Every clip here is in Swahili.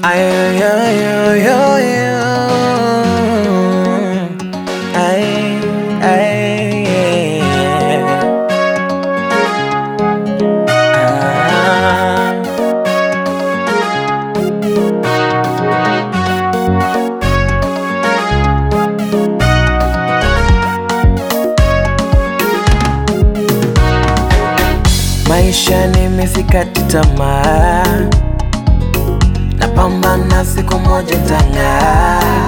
Ay, ay, ay, ay, ay. Ay, ay, ah. Maisha nimesikati tamaa, napambana siku moja tang'aa.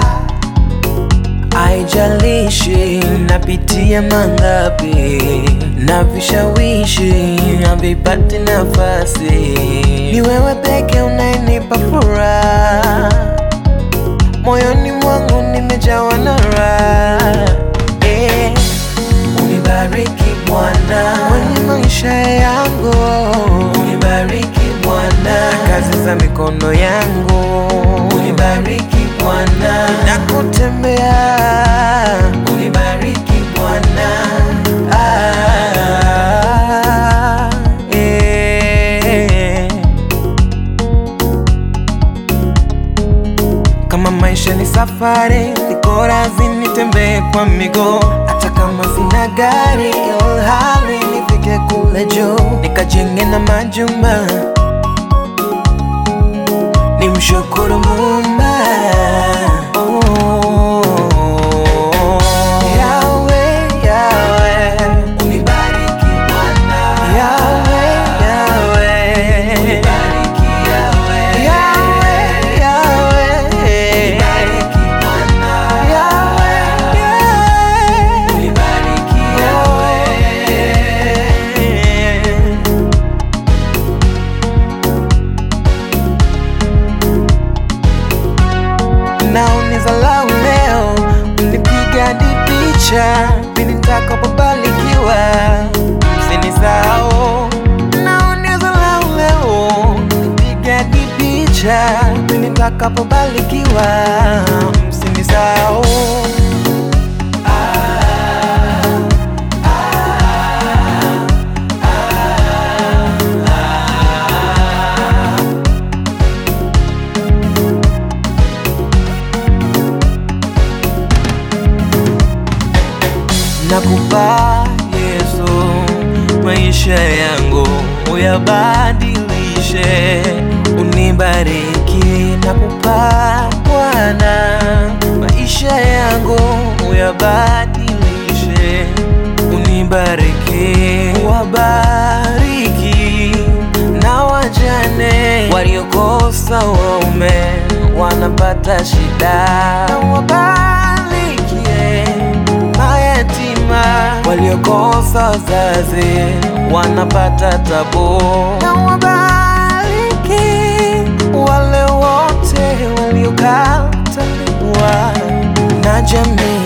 Haijalishi napitia mangapi na vishawishi havipati nafasi, ni wewe peke unayenipa furaha, moyoni mwangu nimejawa na raha eh. Unibariki Bwana kwenye maisha yangu, unibariki Bwana kazi za mikono yangu, unibariki Bwana na kutembea, unibariki Bwana ah, eh. Kama maisha ni safari, niko radhi nitembee kwa miguu, hata kama sina gari, ilhali nifike kule juu, nikajenge na majumba, nimshukuru Muumba. Oh. Yahweh, Yahweh, unibariki Bwana. Yahweh, Yahweh, unibariki Yahweh. Yahweh, Yahweh, unibariki Bwana. Yahweh, Yahweh, unibariki Yahweh. na unizalau leo, unipiga hadi picha pindi nitakapobarikiwa, msinisahau. Na unizalau leo, unipiga hadi picha pindi nitakapobarikiwa, msinisahau. Nakupa Yesu maisha yangu uyabadilishe, unibariki. Nakupa Bwana maisha yangu uyabadilishe, unibariki. Wabariki na wajane waliokosa waume wanapata shida, na wabarikie mayatima waliokosa wazazi wanapata tabu, na wabariki wale wote waliokataliwa na jamii